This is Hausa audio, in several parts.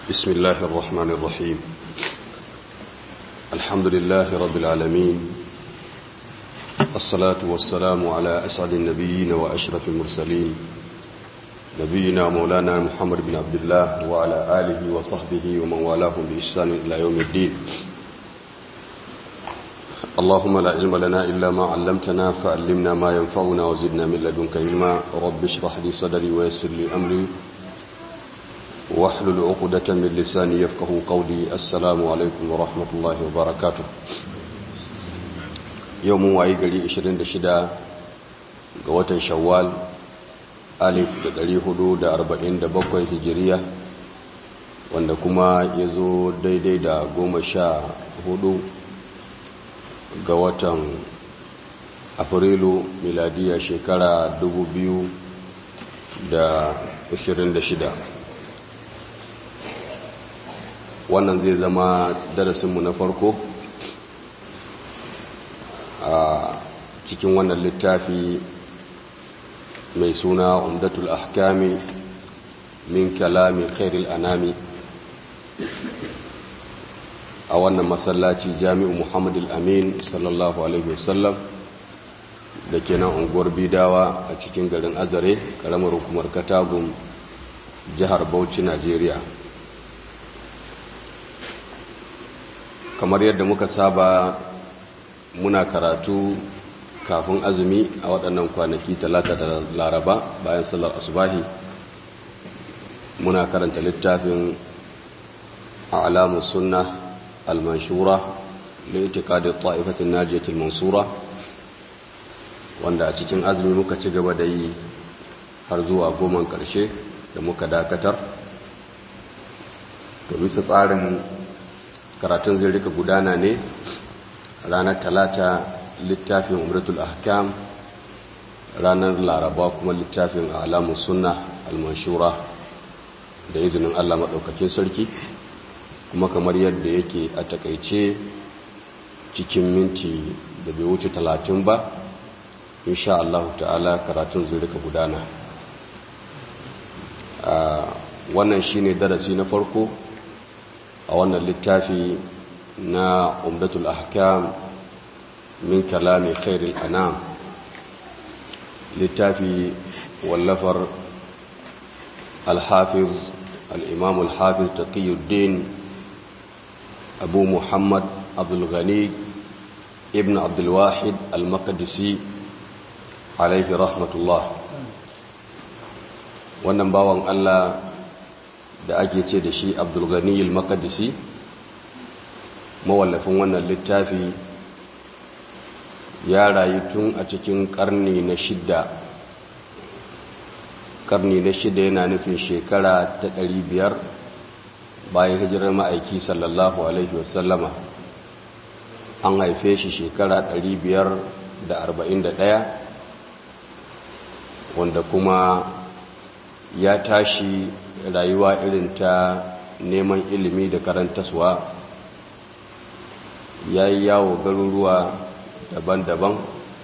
بسم الله الرحمن الرحيم الحمد لله رب العالمين الصلاة والسلام على أسعد النبيين وأشرف المرسلين نبينا مولانا محمد بن عبد الله وعلى آله وصحبه ومن والاه بإحسان إلى يوم الدين اللهم لا علم لنا إلا ما علمتنا فعلمنا ما ينفعنا وزدنا من لدنك علما رب اشرح لي صدري ويسر لي أمري واحلل عقدة من لساني يفقه قولي السلام عليكم ورحمة الله وبركاته يوم واي غري 26 ga watan Shawwal alif da 447 hijiriya wanda kuma ya zo daidai da goma sha hudu ga watan afrilu miladiya shekara 2026 wannan zai zama darasinmu na farko a cikin wannan littafi mai suna umdatul ahkami min kalami khairil anami a wannan masallaci jami'u muhammad al-amin sallallahu alaihi wasallam da ke nan unguwar bidawa a cikin garin azare karamar hukumar katagun jihar bauchi najeriya kamar yadda muka saba muna karatu kafin azumi a waɗannan kwanaki talata da laraba bayan sallar asubahi muna karanta littafin a alamun sunna al-manshura litikadin ta'ifatin najiyatul mansura wanda a cikin azumi muka ci gaba da yi har zuwa goman ƙarshe da muka dakatar to bisa tsarin karatun zai rika gudana ne ranar talata littafin umratul ahkam ranar laraba kuma littafin alamun sunna almanshura da izinin allah maɗaukakin sarki kuma kamar yadda yake a takaice cikin minti da bai wuce talatin ba insha Allah ta'ala karatun zai rika gudana wannan shine darasi na farko a wannan littafi na umdatul ahkam min kalami khairil anam littafi wallafar al-hafiz al-imam al-hafiz taqiyuddin abu muhammad abdul ghani ibn abdul wahid al-maqdisi alaihi rahmatullah wannan bawan Allah da ake ce da shi abdul ghani al-maqdisi mawallafin wannan littafi ya rayu tun a cikin karni na shidda karni na shidda yana nufin shekara ta ɗari biyar bayan hijirar ma'aiki sallallahu alaihi wasallama an haife shi shekara ɗari biyar da arba'in da ɗaya wanda kuma ya tashi rayuwa irin ta neman ilimi da karantaswa ya yi yawo garuruwa daban-daban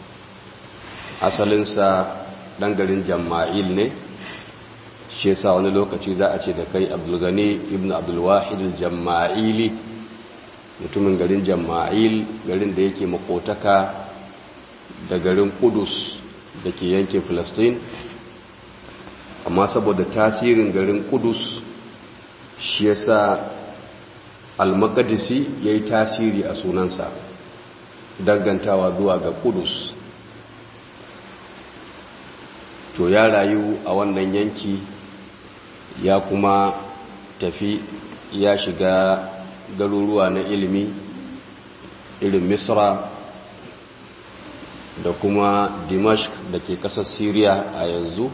asalinsa ɗan garin jama'il ne shi yasa wani lokaci za a ce da kai abdulgani ibn abdulwahid jama'ili mutumin garin jama'il garin da yake makotaka da garin kudus da ke yankin filistin amma saboda tasirin garin kudus shi yasa al-maqdisi yayi tasiri a sunansa dangantawa zuwa ga kudus to ya rayu a wannan yanki ya kuma tafi ya shiga garuruwa na ilimi irin misra da kuma dimashq da ke kasar syria a yanzu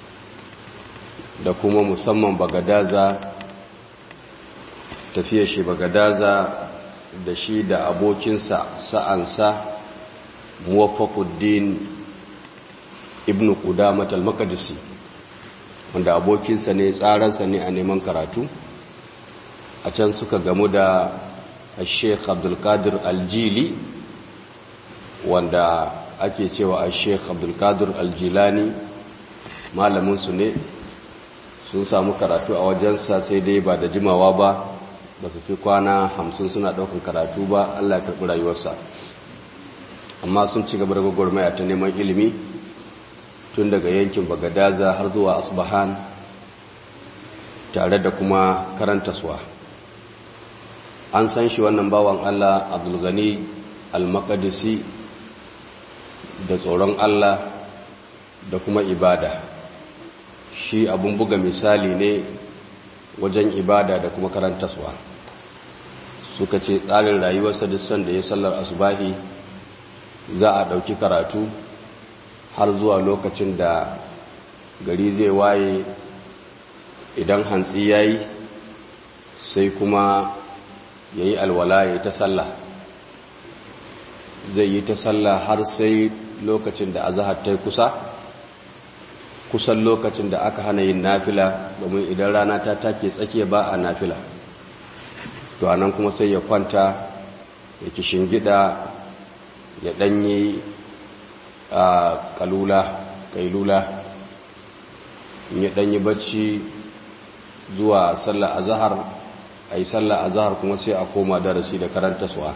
da kuma musamman bagadaza tafiya shi bagadaza da shi da abokinsa sa'ansa muwaffaquddin ibn qudamat al-maqdisi wanda abokinsa ne tsaransa ne a neman karatu a can suka gamu da Sheikh Abdul Qadir Al-Jili wanda ake cewa Sheikh Abdul Qadir Al-Jilani malamin su ne sun samu karatu a wajensa sai dai ba da jimawa ba ba su fi kwana hamsin suna ɗaukan karatu ba allah ya karɓi rayuwarsa amma sun ci gaba da gwagwarmaya ta neman ilimi tun daga yankin bagadaza har zuwa asbahan tare da kuma karantaswa an san shi wannan bawan allah abdulgani al-maqdisi da tsoron allah da kuma ibada shi abun buga misali ne wajen ibada da kuma karantaswa suka ce tsarin rayuwarsa duk sanda ya sallar asubahi za a ɗauki karatu har zuwa lokacin da gari zai waye idan hantsi ya yi sai kuma ya yi alwala ya yi ta sallah zai yi ta sallah har sai lokacin da azahar ta kusa kusan lokacin da aka hana yin nafila domin idan rana ta take tsakiya ba a nafila to anan kuma sai ya kwanta ya kishin gida ya danyi a kalula kailula in ya danyi bacci zuwa sallar azahar a yi sallar azahar kuma sai a koma darasi da karanta suwa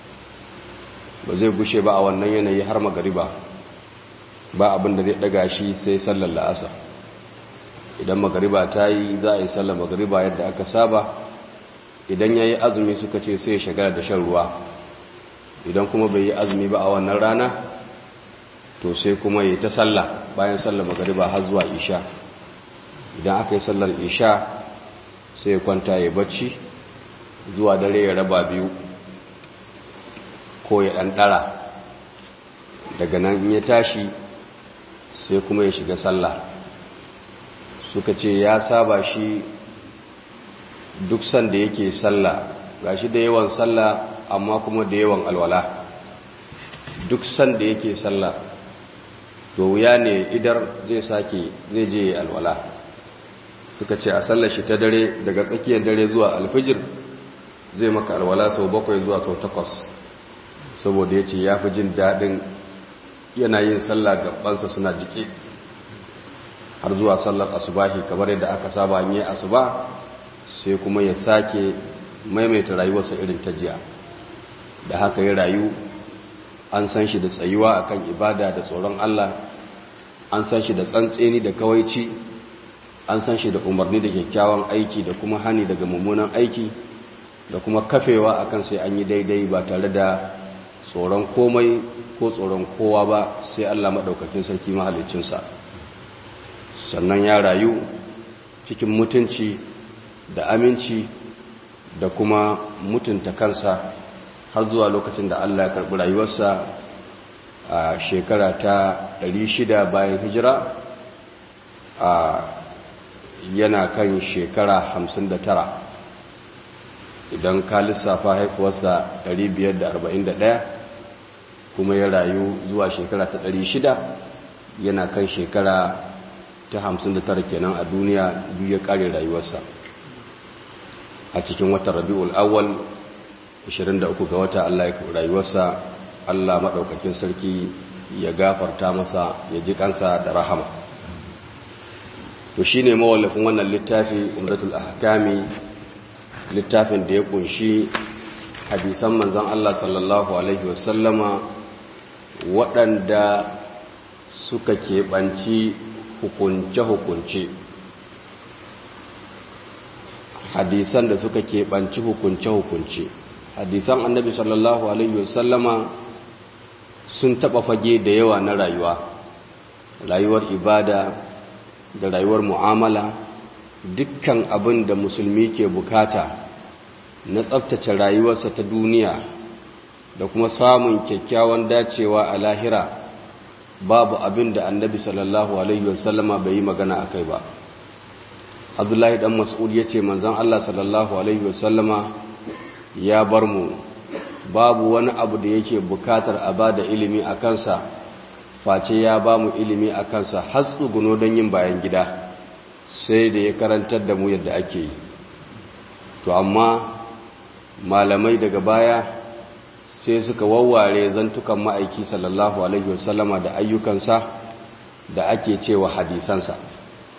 ba zai gushe ba a wannan yanayi har magariba ba abin da zai daga shi sai sallar la'asar idan magariba ta yi za a yi sallar magariba yadda aka saba idan ya yi azumi suka ce sai shagara da shan ruwa idan kuma bai yi azumi ba a wannan rana to sai kuma yi ta sallah bayan sallar magariba har zuwa isha idan aka yi sallar isha sai ya kwanta ya bacci zuwa dare ya raba biyu ko ya ɗanɗara daga nan in ya tashi sai kuma ya shiga sallah suka ce ya saba shi duk sanda yake sallah gashi da yawan sallah amma kuma da yawan alwala duk sanda yake sallah to wuya ne idar zai sake zai je alwala suka ce a sallar shi ta dare daga tsakiyar dare zuwa alfijir zai maka alwala sau bakwai zuwa sau takwas saboda ya ce ya fi jin daɗin yana yin sallah gabansa suna jike har zuwa sallar asubahi kamar yadda aka saba yi asuba sai kuma ya sake maimaita rayuwarsa irin ta jiya da haka ya rayu an san shi da tsayuwa akan ibada da tsoron Allah an san shi da tsantseni da kawaici an san shi da umarni da kyakkyawan aiki da kuma hani daga mummunan aiki da kuma kafewa akan sai an yi daidai ba tare da tsoron komai ko tsoron kowa ba sai Allah maɗaukakin sarki mahalicinsa sannan ya rayu cikin mutunci da aminci da kuma mutunta kansa har zuwa lokacin da Allah ya karɓi rayuwarsa a shekara ta 600 bayan hijira a yana kan shekara 59 idan ka lissafa haifuwarsa 541 kuma ya rayu zuwa shekara ta 600 yana kan shekara ta 59 kenan a duniya duk ya kare rayuwarsa a cikin watan rabi'ul awwal 23 ga wata Allah ya rayuwarsa Allah madaukakin sarki ya gafarta masa ya ji kansa da rahama to shine mawallafin wannan littafi umratul ahkami littafin da ya kunshi hadisan manzon Allah sallallahu alaihi wasallama waɗanda suka keɓanci hukunce-hukunce hadisan da suka keɓanci hukunce-hukunce hadisan annabi sallallahu alaihi wasallama sun taɓa fage da yawa na rayuwa rayuwar ibada da rayuwar mu'amala dukkan abin da musulmi ke bukata na tsabtace rayuwarsa ta duniya da kuma samun kyakkyawan dacewa a lahira babu abin da annabi sallallahu alaihi wasallama bai yi magana a kai ba abdullahi dan mas'ud ya ce manzan allah sallallahu alaihi wasallama ya bar mu babu wani abu da yake bukatar a ba da ilimi a kansa face ya ba mu ilimi a kansa har tsuguno don yin bayan gida sai da ya karantar da mu yadda ake yi to amma malamai daga baya sai suka wawware zantukan ma'aiki sallallahu alaihi wasallama da ayyukansa da ake cewa hadisansa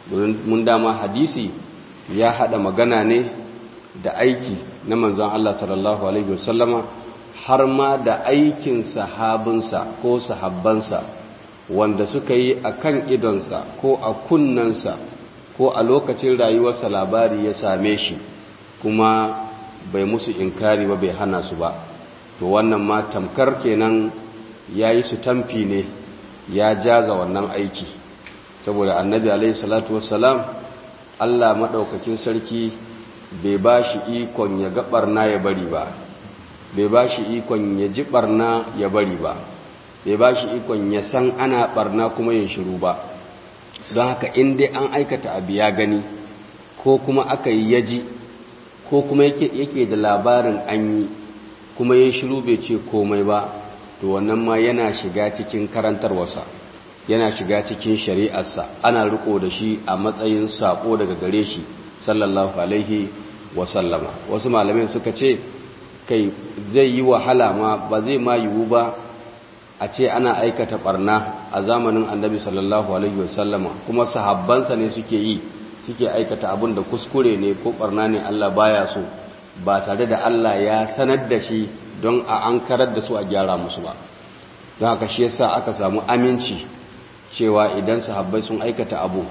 mun dama hadisi ya haɗa magana ne da aiki na manzon Allah sallallahu alaihi wasallama har ma da aikin sahabinsa ko sahabbansa wanda suka yi a kan idonsa ko a kunnansa ko a lokacin rayuwarsa labari ya same shi kuma bai musu inkari ba bai hana su ba to wannan ma tamkar kenan ya yi su tamfi ne ya jaza wannan aiki saboda annabi alaihi salatu wassalam Allah maɗaukakin sarki bai ba shi ikon ya ga ɓarna ya bari ba bai ba shi ikon ya ji ɓarna ya bari ba bai ba shi ikon ya san ana ɓarna kuma ya shiru ba don haka in dai an aikata abu ya gani ko kuma aka yi yaji ko kuma yake da labarin an yi kuma ya shiru bai ce komai ba to wannan ma yana shiga cikin karantarwarsa yana shiga cikin shari'arsa ana riko da shi a matsayin sako daga gare shi sallallahu alaihi wasallama wasu malamai suka ce kai zai yi wahala ma ba zai ma yiwu ba a ce ana aikata barna a zamanin annabi sallallahu alaihi wasallama kuma sahabbansa ne suke yi suke aikata abin da kuskure ne ko barna ne Allah baya so ba tare da Allah ya sanar da shi don a an karar da su a gyara musu ba don haka shi yasa aka samu aminci cewa idan sahabbai sun aikata abu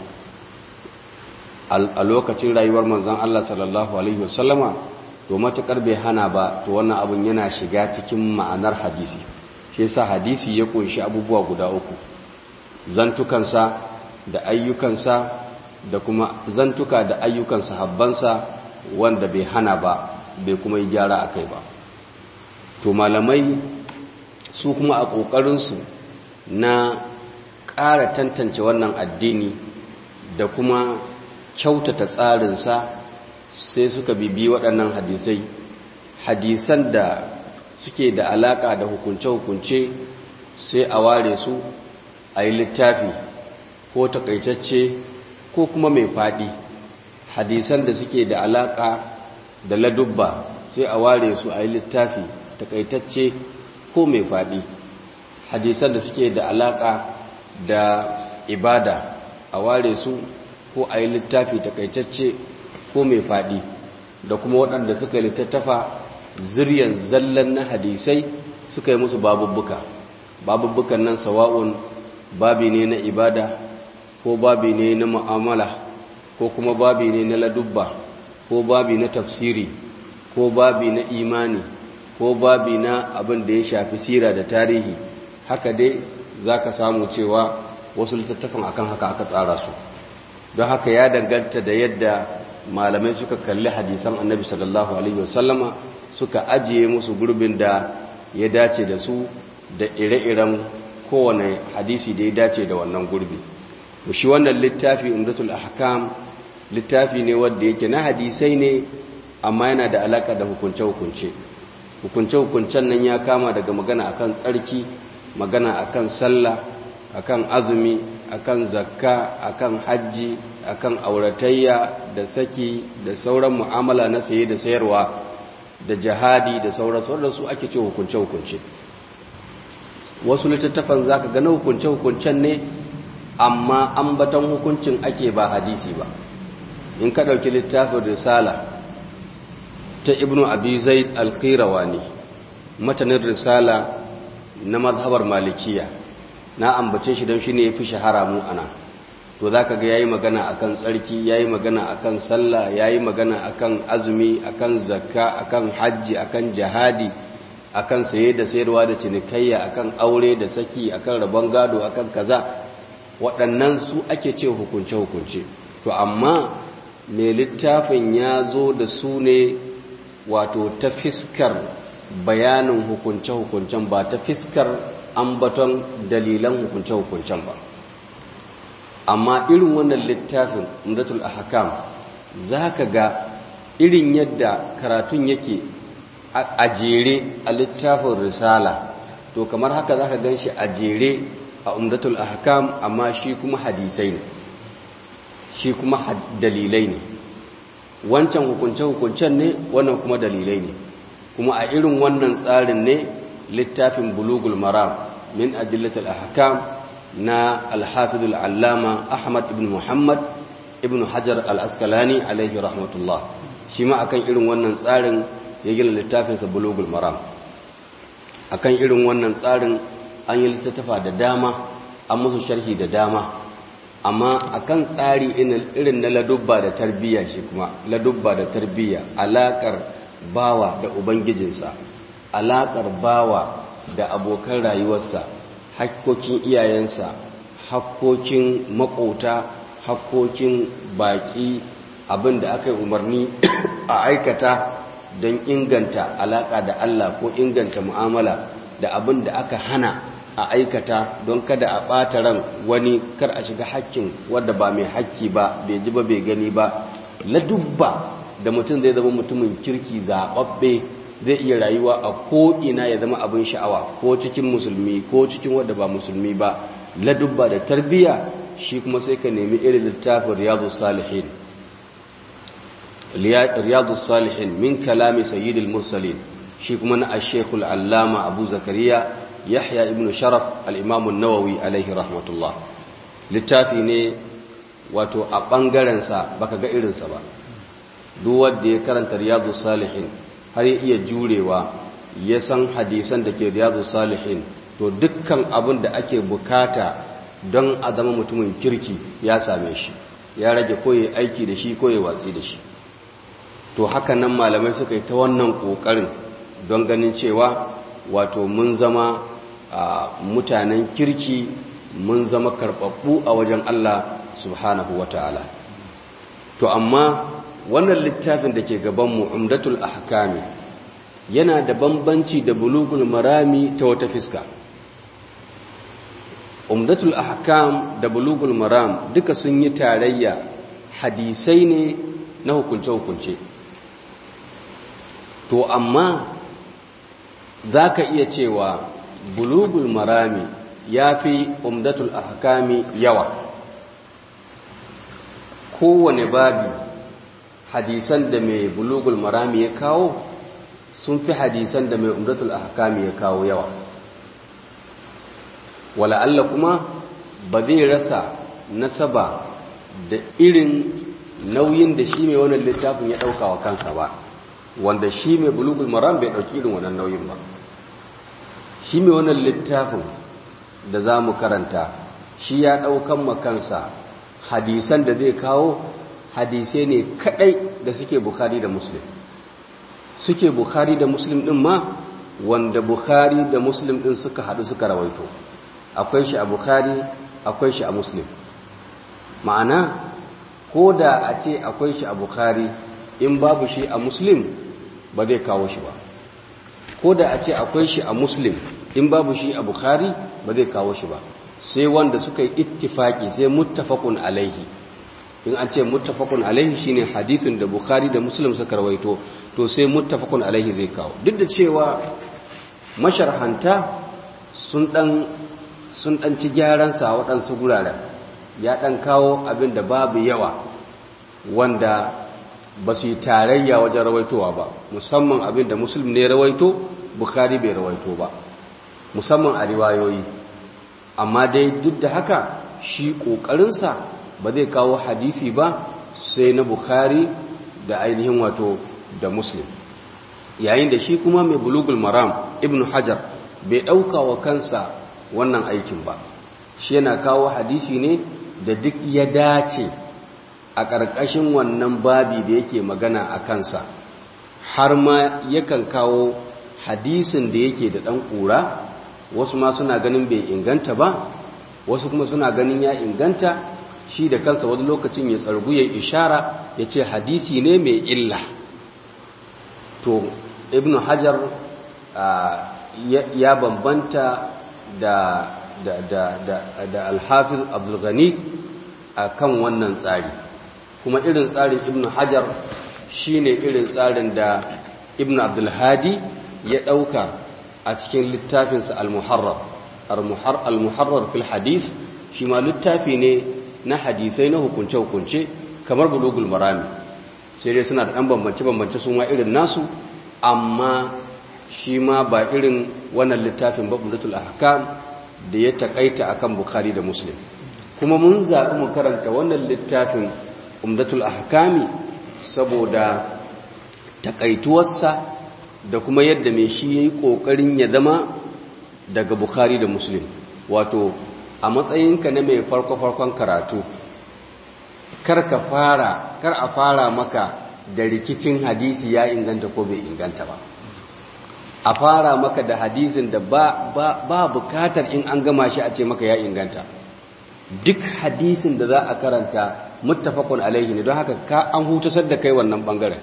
a lokacin rayuwar manzon Allah sallallahu alaihi wasallama to matukar bai hana ba to wannan abun yana shiga cikin ma'anar hadisi shi yasa hadisi ya kunshi abubuwa guda uku zantukansa da ayyukansa da kuma zantuka da ayyukan sahabbansa wanda bai hana ba bai kuma yi gyara akai ba to malamai su kuma a ƙoƙarinsu na ƙara tantance wannan addini da kuma kyautata tsarinsa sai suka bibi waɗannan hadisai hadisan da suke da alaƙa da hukunce-hukunce sai a ware su a yi littafi ko takaitacce ko kuma mai faɗi hadisan da suke da alaƙa da ladubba sai a ware su a yi littafi takaitacce ko mai faɗi hadisan da suke da alaƙa da ibada a ware su ko a yi littafi takaitacce ko mai faɗi da kuma waɗanda suka littattafa ziryan zallan na hadisai suka yi musu babubbuka babubbukan nan sawa'un babi ne na ibada ko babi ne na mu'amala ko kuma babi ne na ladubba ko babi na tafsiri ko babi na imani ko babi na abin da ya shafi sira da tarihi haka dai za ka samu cewa wasu littattafan akan haka aka tsara su don haka ya danganta da yadda malamai suka kalli hadisan annabi sallallahu alaihi wasallama suka ajiye musu gurbin da ya dace da su da ire-iren kowane hadisi da ya dace da wannan gurbi shi wannan littafi umdatul ahkam littafi ne wanda yake na hadisai ne amma yana da alaka da hukunce-hukunce hukunce-hukuncen nan ya kama daga magana akan tsarki magana akan sallah akan azumi akan zakka akan hajji akan auratayya da saki da sauran mu'amala na saye da sayarwa da jihadi da sauran sauran su ake ce hukunce-hukunce wasu littattafan za ka gana hukunce-hukuncen ne amma ambaton hukuncin ake ba hadisi ba in ka ɗauki littafin risala ta ibnu abi zaid al-qirawani matanin risala na mazhabar malikiya na ambace shi don shi ne ya fi shahara mu ana to za ka ga ya yi magana a kan tsarki ya yi magana a kan sallah ya yi magana a kan azumi a kan zakka a kan hajji a kan jihadi a kan saye da sayarwa da cinikayya a kan aure da saki a kan rabon gado a kan kaza waɗannan su ake ce hukunce-hukunce to amma mai littafin ya zo da su ne wato ta fiskar bayanin hukunce-hukuncen ba ta fiskar ambaton dalilan hukunce-hukuncen ba amma irin wannan littafin umdatul ahkam za ka ga irin yadda karatun yake a jere a littafin risala to kamar haka za ka gan shi a jere a umdatul ahkam amma shi kuma hadisai ne shi kuma dalilai ne wancan hukunce-hukuncen ne wannan kuma dalilai ne kuma a irin wannan tsarin ne littafin bulugul maram min adillatul ahkam na alhafizul allama ahmad ibn muhammad ibn hajar al-askalani alaihi rahmatullah shi ma akan irin wannan tsarin ya gina littafinsa bulugul maram akan irin wannan tsarin an yi littattafa da dama an musu sharhi da dama amma akan tsari irin na ladubba da tarbiyya shi kuma ladubba da tarbiyya alakar bawa da ubangijinsa alakar bawa da abokan rayuwarsa hakkokin iyayensa hakkokin makota hakkokin baki abin da aka yi umarni a aikata don inganta alaka da Allah ko inganta mu'amala da abin da aka hana a aikata don kada a ɓata ran wani kar a shiga hakkin wadda ba mai hakki ba bai ji ba bai gani ba ladubba da mutum zai zama mutumin kirki zaɓaɓɓe zai iya rayuwa a ko'ina ya zama abin sha'awa ko cikin musulmi ko cikin wadda ba musulmi ba ladubba da tarbiyya shi kuma sai ka nemi irin littafin riyadu salihin riyadu salihin min kalami sayyidil mursalin shi kuma na ashekul allama abu zakariya yahya ibn sharaf al'imamun nawawi alaihi rahmatullah littafi ne wato a ɓangarensa baka ga irinsa ba duk wanda ya karanta riyadu salihin har ya iya jurewa ya san hadisan da ke riyadu salihin to dukkan abin da ake bukata don a zama mutumin kirki ya same shi ya rage koyi aiki da shi koyi watsi da shi to haka nan malamai suka yi ta wannan kokarin don ganin cewa wato mun zama mutanen kirki mun zama karɓaɓɓu a wajen Allah subhanahu wa ta'ala to amma wannan littafin da ke gabanmu umdatul ahkami yana da bambanci da bulugul marami ta wata fiska umdatul ahkam da bulugul maram duka sun yi tarayya hadisai ne na hukunce-hukunce to amma za ka iya cewa bulugul marami ya fi umdatul ahkami yawa kowane babi hadisan da mai bulugul marami ya kawo sun fi hadisan da mai umdatul ahkami ya kawo yawa wala Allah kuma ba zai rasa nasaba da irin nauyin da shi mai wannan littafin ya ɗauka wa kansa ba wanda shi mai bulugul maram bai ɗauki irin wannan nauyin ba shi mai wannan littafin da za mu karanta shi ya ɗaukan makansa hadisan da zai kawo hadisai ne kaɗai da suke bukari da muslim suke bukari da muslim ɗin ma wanda bukari da muslim ɗin suka haɗu suka rawaito akwai shi a bukari akwai shi a muslim ma'ana ko da a ce akwai shi a bukari in babu shi a muslim ba zai kawo shi ba ko da a ce akwai shi a muslim in babu shi a bukari ba zai kawo shi ba sai wanda suka yi ittifaki sai muttafaqun alaihi in an ce muttafaqun alaihi shine hadisin da bukhari da muslim suka rawaito to sai muttafaqun alaihi zai kawo duk da cewa masharhanta sun dan sun dan ci gyaran sa waɗansu guraren ya dan kawo abin da babu yawa wanda ba su yi tarayya wajen rawaitowa ba musamman abin da muslim ne rawaito bukhari bai rawaito ba musamman a riwayoyi amma dai duk da haka shi ƙoƙarinsa ba zai kawo hadisi ba sai na bukhari da ainihin wato da muslim yayin da shi kuma mai bulugul maram ibn hajar bai ɗauka wa kansa wannan aikin ba shi yana kawo hadisi ne da duk ya dace a ƙarƙashin wannan babi da yake magana a kansa har ma yakan kawo hadisin da yake da ɗan ƙura wasu ma suna ganin bai inganta ba wasu kuma suna ganin ya inganta shi da kansa wani lokacin ya tsargu ya ishara ya ce hadisi ne mai illa to ibn hajar ya bambanta da da da da da alhafiz abdulghani a kan wannan tsari kuma irin tsarin ibn hajar shine irin tsarin da ibn abdulhadi ya ɗauka a cikin littafinsa al-muharrar al-muharrar fil hadith shi ma littafi ne na hadisai na hukunce-hukunce kamar bulugul marami sai dai suna da ɗan bambance-bambance sun ma irin nasu amma shi ma ba irin wannan littafin babulatul ahkam da ya takaita akan bukhari da muslim kuma mun zaɓi mu karanta wannan littafin umdatul ahkami saboda takaituwarsa da kuma yadda mai shi ya yi ƙoƙarin ya zama daga bukhari da muslim wato a matsayinka na mai farko-farkon karatu kar ka fara kar a fara maka da rikicin hadisi ya inganta ko bai inganta ba a fara maka da hadisin da ba, ba, ba bukatar in an gama shi a ce maka ya inganta duk hadisin da za a karanta muttafaqun alaihi ne don haka ka an hutasar da kai wannan bangaren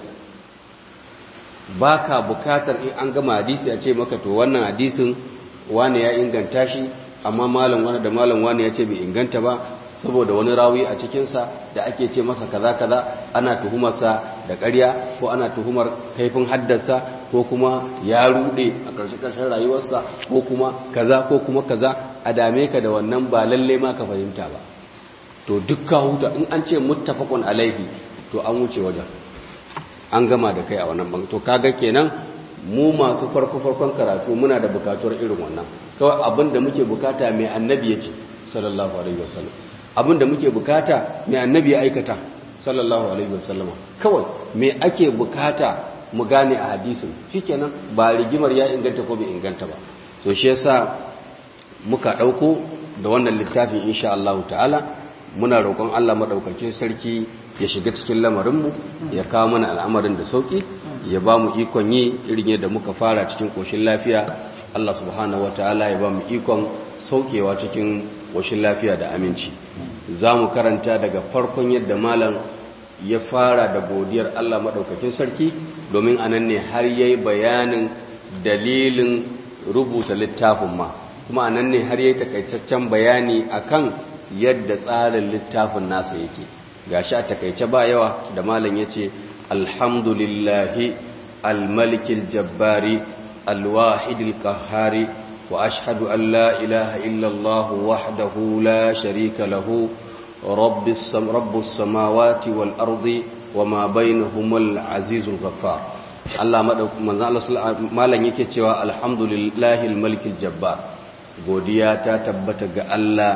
baka bukatar in an gama hadisi a ce maka to wannan hadisin wani ya inganta shi amma malam wani da malam wani ya ce bai inganta ba saboda wani rawi a cikinsa da ake ce masa kaza kaza ana tuhumarsa da ƙarya ko ana tuhumar kaifin haddarsa ko kuma ya rude a ƙarshe ƙarshen rayuwarsa ko kuma kaza ko kuma kaza a dame ka da wannan ba lalle ma ka fahimta ba to duk ka huta in an ce muttafaqun alaihi to an wuce wajen an gama da kai a wannan bangare to kaga kenan mu masu farko farkon karatu muna da bukatuwar irin wannan kawai abin da muke bukata mai annabi ya ce sallallahu alaihi wasallam abin da muke bukata mai annabi ya aikata sallallahu alaihi wasallama kawai me ake bukata mu gane a hadisin shikenan ba rigimar ya inganta ko bai inganta ba to shi yasa muka dauko da wannan littafin insha Allah ta'ala muna roƙon Allah madaukakin sarki ya shiga cikin lamarinmu ya kawo mana al'amarin da sauki ya ba mu ikon yi irin yadda muka fara cikin koshin lafiya Allah subhanahu wataala ya ba mu ikon saukewa cikin koshin lafiya da aminci za mu karanta daga farkon yadda malam ya fara da godiyar Allah maɗaukakin sarki domin anan ne har ya yi bayanin dalilin rubuta littafin ma kuma anan ne har ya yi takaitaccen bayani akan yadda tsarin littafin nasa yake gashi a takaice ba yawa da malam ya ce alhamdulillahi almalikil jabbari alwahidil kahari وأشهد أن لا إله إلا الله وحده لا شريك له رب, السم رب السماوات والأرض وما بينهما العزيز الغفار Allah manzo Allah malan yake cewa alhamdulillahi almalikil jabbar godiya ta tabbata ga Allah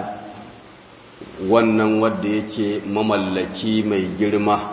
wannan wanda yake mamallaki mai girma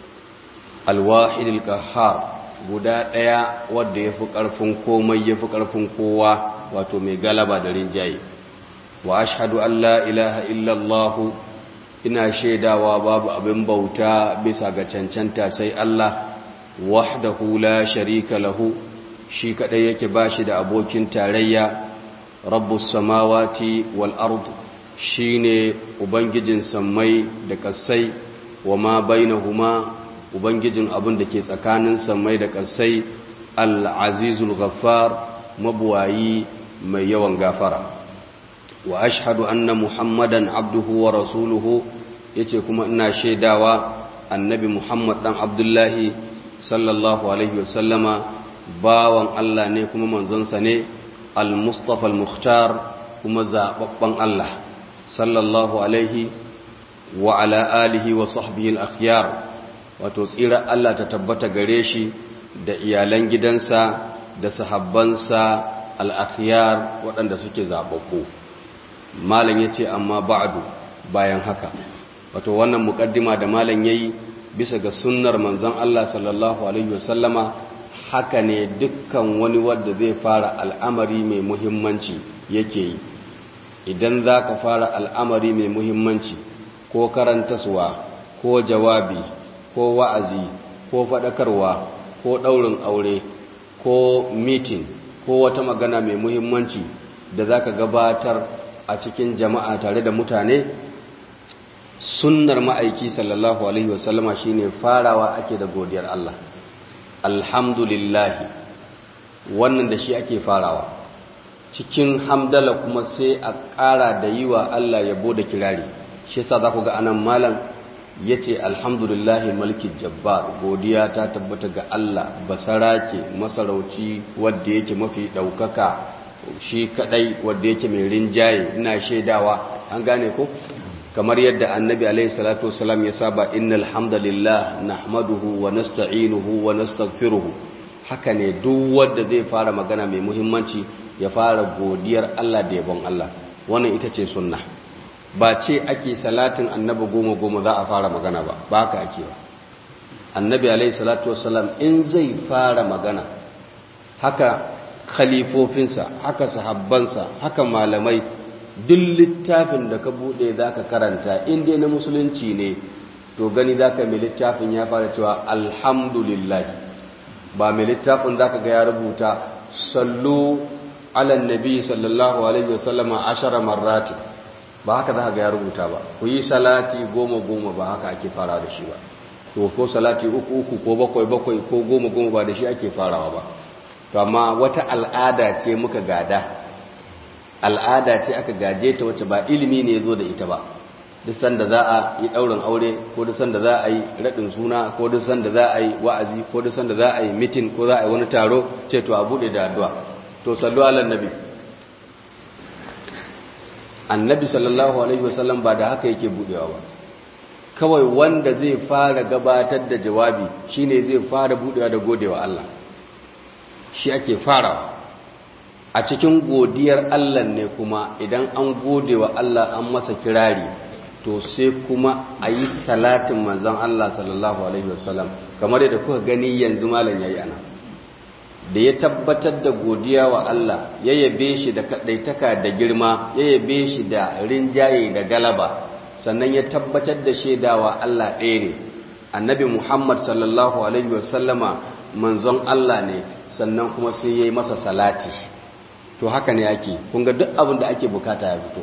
alwahidil qahhar guda ɗaya wadda ya fi ƙarfin komai ya fi ƙarfin kowa wato mai galaba da rinjaye wa ashhadu an la ilaha illallah ina shaidawa babu abin bauta bisa ga cancanta sai Allah wahdahu la sharika lahu shi kadai yake bashi da abokin tarayya rabbus samawati wal ard shine ubangijin sammai da kasai wa ma bainahuma ubangijin abin da ke tsakanin samai da ƙasai al'azizul ghaffar mabuwayi mai yawan gafara wa ashhadu anna muhammadan abduhu wa rasuluhu yace kuma ina shaidawa annabi muhammad dan abdullahi sallallahu alaihi wasallama bawan Allah ne kuma manzonsa ne al-mustafa al-mukhtar kuma zababban Allah sallallahu alaihi wa ala alihi wa sahbihi al-akhyar wato tsira Allah ta tabbata gare shi da iyalan gidansa da sahabbansa al'akiyar waɗanda suke zaɓaɓɓu malam ya ce amma ba'adu bayan haka wato wannan muƙaddima da malam ya yi bisa ga sunnar manzon Allah sallallahu Alaihi wasallama haka ne dukkan wani wadda zai fara al'amari mai muhimmanci yake yi idan za ka fara al'amari mai muhimmanci ko karantaswa ko jawabi ko wa'azi ko faɗakarwa ko ɗaurin aure ko mitin ko wata magana mai muhimmanci da za ka gabatar a cikin jama'a tare da mutane sunnar ma'aiki sallallahu alaihi wasallama shine farawa ake da godiyar Allah alhamdulillahi wannan da shi ake farawa cikin hamdala kuma sai a ƙara da yi wa Allah yabo da kirari shi sa za ku ga anan malam ya ce alhamdulillahi mulkin jabbar godiya ta tabbata ga Allah basarake masarauci wadda yake mafi ɗaukaka shi kaɗai wadda yake mai rinjaye ina shaidawa an gane ko kamar yadda annabi alaihi salatu wasalam ya saba innal hamdalillah nahmaduhu wa nasta'inuhu wa nastaghfiruhu haka ne duk wanda zai fara magana mai muhimmanci ya fara godiyar Allah da yabon Allah wannan ita ce sunna ba ce ake salatin annabi goma goma za a fara magana ba ba haka ake ba annabi alaihi salatu wassalam in zai fara magana haka khalifofinsa haka sahabbansa haka malamai duk littafin da ka bude za ka karanta inda na musulunci ne to gani za ka mai littafin ya fara cewa alhamdulillah ba mai littafin za ka ga ya rubuta sallu alan nabi sallallahu alaihi wasallama ashara marrati ba haka za ka ga ya rubuta ba ku yi salati goma goma ba haka ake fara da shi ba to ko salati uku uku ko bakwai bakwai ko goma goma ba da shi ake farawa ba to amma wata al'ada ce muka gada al'ada ce aka gaje ta wacce ba ilimi ne ya zo da ita ba duk sanda za a yi ɗaurin aure ko duk sanda za a yi raɗin suna ko duk sanda za a yi wa'azi ko duk sanda za a yi mitin ko za a yi wani taro ce to a buɗe da addu'a to sallu ala nabi annabi sallallahu alaihi wasallam ba da haka yake buɗewa ba kawai wanda zai fara gabatar da jawabi shine zai fara buɗewa da godewa Allah shi ake farawa a cikin godiyar Allah ne kuma idan an gode wa Allah an masa kirari to sai kuma a yi salatin manzon Allah sallallahu Alaihi wasallam kamar yadda kuka gani yanzu malam ya yi ana da ya tabbatar da godiya wa Allah ya yabe shi da kaɗaitaka da girma ya yabe shi da rinjaye da galaba sannan ya tabbatar da shaidawa Allah ɗaya ne annabi Muhammad sallallahu Alaihi wasallama manzon Allah ne sannan kuma sai ya yi masa salati to haka ne ake kunga duk abin da ake bukata ya fito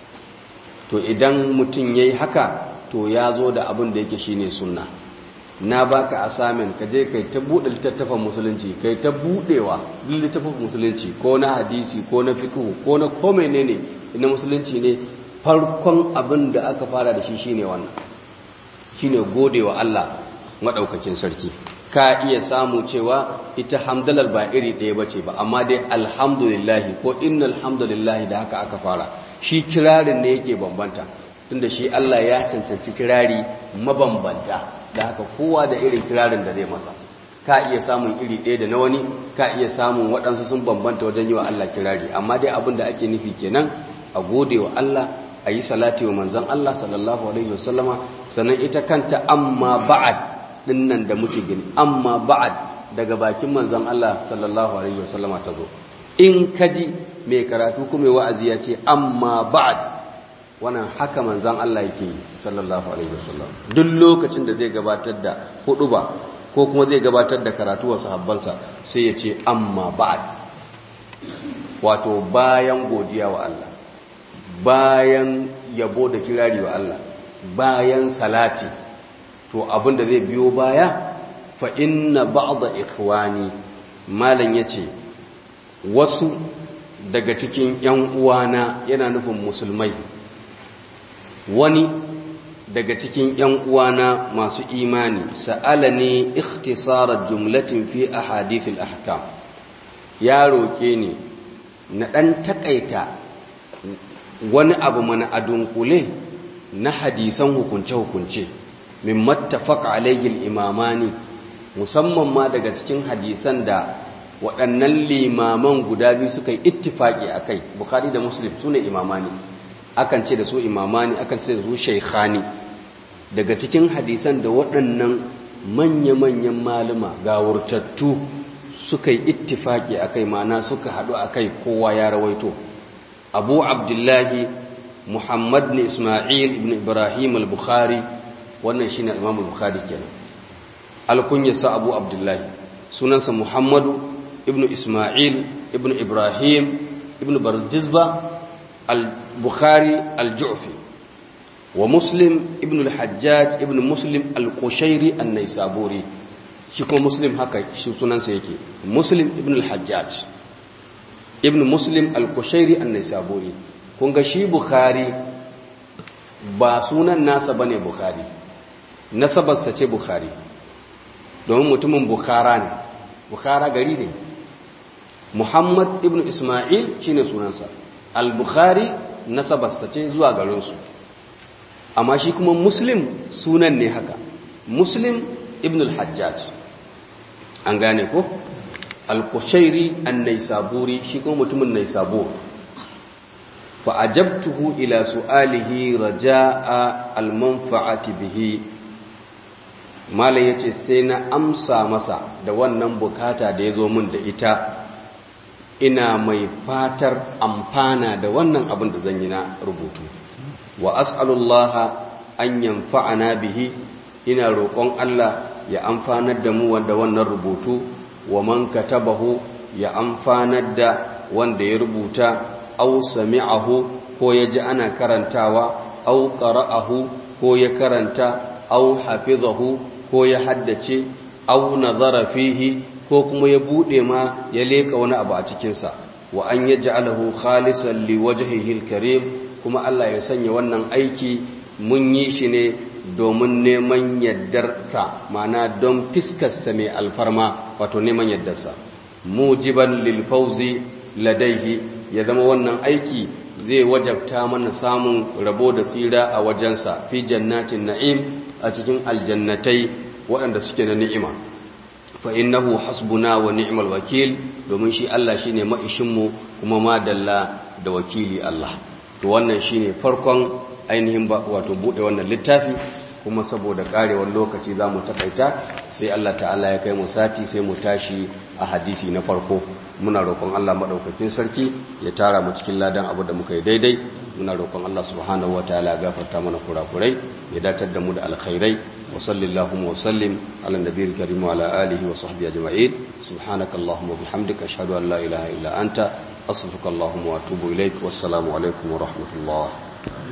to idan mutum ya yi haka to ya zo da abin da yake shine sunna na baka assignment ka je kai ta buɗe littattafan musulunci kai ta buɗewa littattafan musulunci ko na hadisi ko na fiqh ko na ko menene na musulunci ne farkon abin da aka fara da shi shine wannan shine godewa Allah madaukakin sarki ka iya samu cewa ita hamdalar ba iri ɗaya ba ce ba amma dai alhamdulillahi ko innal hamdulillahi da haka aka fara shi kirarin ne yake bambanta tunda shi Allah ya cancanci kirari mabambanta da haka kowa da irin kirarin da zai masa ka iya samun iri ɗaya da na wani ka iya samun waɗansu sun bambanta wajen yi wa Allah kirari amma dai abin da ake nufi kenan a gode wa Allah a yi salati wa manzon Allah sallallahu alaihi wasallama sannan ita kanta amma ba'ad dinnan da muke gani amma ba'ad daga bakin manzon Allah sallallahu alaihi wasallama tazo in kaji mai karatu kuma wa'azi ya ce amma ba'ad wannan haka manzon Allah yake yi sallallahu alaihi wasallam duk lokacin da zai gabatar da huduba ko kuma zai gabatar da karatu wa sahabbansa sai ya ce amma ba'ad wato bayan godiya wa Allah bayan yabo da kirari wa Allah bayan salati to abin da zai biyo baya fa inna ba'da ikhwani malan yace wasu daga cikin yan uwana yana nufin musulmai wani daga cikin yan uwana masu imani sa'alani ikhtisara jumlatin fi ahadithil ahkam ya roke ni na dan takaita wani abu mana adunkule na hadisan hukunce-hukunce min mattafaq alayhi imamani musamman ma daga cikin hadisan da waɗannan limaman guda biyu suka yi ittifaki akai bukhari da muslim sune imamani akan ce da su imamani akan ce da su shaykhani daga cikin hadisan da waɗannan manya-manyan maluma gawurtattu suka yi ittifaki akai mana suka haɗu akai kowa ya rawaito abu abdullahi muhammad ne ismail ibn ibrahim al-bukhari wannan shine Imam Bukhari kenan alkunyarsa Abu Abdullahi sunansa Muhammadu ibn Isma'il ibn Ibrahim ibn Bardizba al-Bukhari al-Ju'fi wa Muslim ibn al-Hajjaj ibn Muslim al-Qushairi an-Naisaburi shi kuma Muslim haka shi sunansa yake Muslim ibn al-Hajjaj ibn Muslim al-Qushairi an-Naisaburi kun ga shi Bukhari ba sunan nasa bane Bukhari nasabarsa ce Bukhari domin mutumin Bukhara ne Bukhara gari ne Muhammad ibn Ismail shine sunansa Al-Bukhari nasabarsa ce zuwa garinsu amma shi kuma Muslim sunan ne haka Muslim ibn al-Hajjaj an gane ko Al-Qushairi an-Naisaburi shi kuma mutumin Naisabur fa ajabtuhu ila su'alihi raja'a al-manfa'ati bihi malam yace sai na amsa masa da wannan bukata da yazo min da ita ina mai fatar amfana da wannan abin da zan yi na rubutu wa as'alullaha an yanfa'ana bihi ina roƙon Allah ya amfanar da mu wanda wannan rubutu wa man katabahu ya amfanar da wanda ya rubuta aw sami'ahu ko ya ji ana karantawa aw qara'ahu ko ya karanta aw hafizahu ko ya haddace aw nazara fihi ko kuma ya bude ma ya leka wani abu a cikin sa wa an yaj'alahu khalisan liwajhihi alkarim kuma Allah ya sanya wannan aiki mun yi shi ne domin neman yaddarsa mana don fiskarsa mai alfarma wato neman yaddarsa mujiban lilfauzi ladaihi ya zama wannan aiki zai wajabta mana samun rabo da tsira a wajensa fi jannatin na'im a cikin aljannatai waɗanda suke na ni'ima fa innahu hasbuna wa ni'mal wakil domin shi Allah shine ma'ishinmu kuma madalla da wakili Allah to wannan shine farkon ainihin wato bude wannan littafi kuma saboda karewar lokaci za mu takaita sai Allah ta'ala ya kai mu sati sai mu tashi a hadisi na farko muna roƙon Allah maɗaukakin sarki ya tara mu cikin ladan abu da muka yi daidai muna roƙon Allah subhanahu wa ta'ala ya gafarta mana kurakurai ya datar da mu da alkhairai wa sallallahu wa sallim ala nabiyil karim wa ala alihi wa sahbihi ajma'in subhanakallahumma wa bihamdika ashhadu an la ilaha illa anta astaghfiruka wa atubu ilaik wassalamu alaikum wa rahmatullah